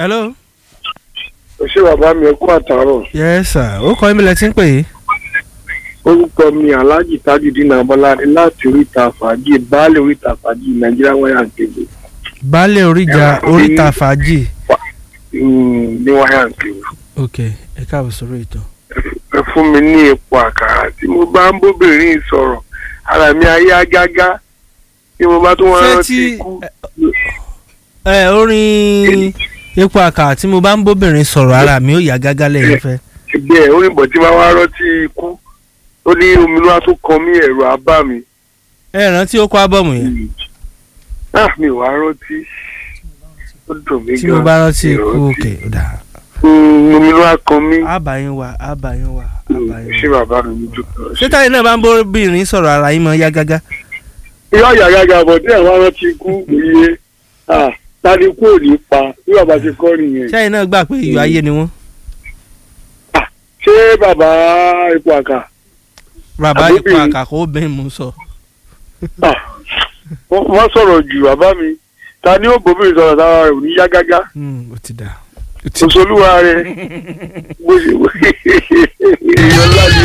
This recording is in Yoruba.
hello. ṣé bàbá mi ẹ kú àtàárọ̀ yes sir ó kọ́ ìmìlẹ̀ tí ń pè é. orúkọ mi alhaji tajudeen abọ́ládé láti oríta fàájì baálé oríta fàájì nàìjíríà wáyà nkébé baálé oríjà Ẹ̀wọ̀n oríta ní- fàájì. ní wáyà nkébé ok ẹ káàbọ̀ sórí ètò. ẹ fún mi ní epo àkàrà tí mo bá ń bóbìnrin sọ̀rọ̀ ara mi ayé agágá tí mo bá tún wọn ṣé rántí tí ikú ẹ orin epo àkàrà tí mo bá ń bóbìnrin sọ̀rọ̀ ara mi ó yá gágá lẹ́yìn fẹ́. ẹgbẹ́ oníbọ̀ tí máa wá rántí ikú ó ní omi ló wá tó kan mí ẹ̀rù abá mi ẹ rántí ó kọ́ ábọ̀mù yẹn ah mi ò wá rántí ó dùn mí tí mo bá rántí ikú òkè ó dà Mm, omi ló wá kan mí ábàáyín wa ábàáyín wa ábàáyín ṣé wa. bàbá mi ní dúpẹ́ ṣé táyì náà bá ń bóbìnrin sọ̀rọ̀ ara yín mọ́ yá gágá. yọ yàgàgà bọ̀ tí àwọn rántí ikú iye ah tani kú ò ní pa bí bàbá ṣe kọ́ nìyẹn ṣáyìn náà gbà pé iyọ̀ ayé ni wọ́n. ṣé bàbá ipò àkà bàbá Àbóbìnrin. ipò àkàkọ́ obìnrin mú sọ. ah wọ́n wọ́n sọ̀rọ̀ jù bàbá mi ta ni ó bòmí sọ̀rọ̀ sára rẹ̀ ò ní yá gágá Hmm, ó ti dà. ó ti dà. òṣèlúwa rẹ̀ bó ṣe èèyàn ńlá ni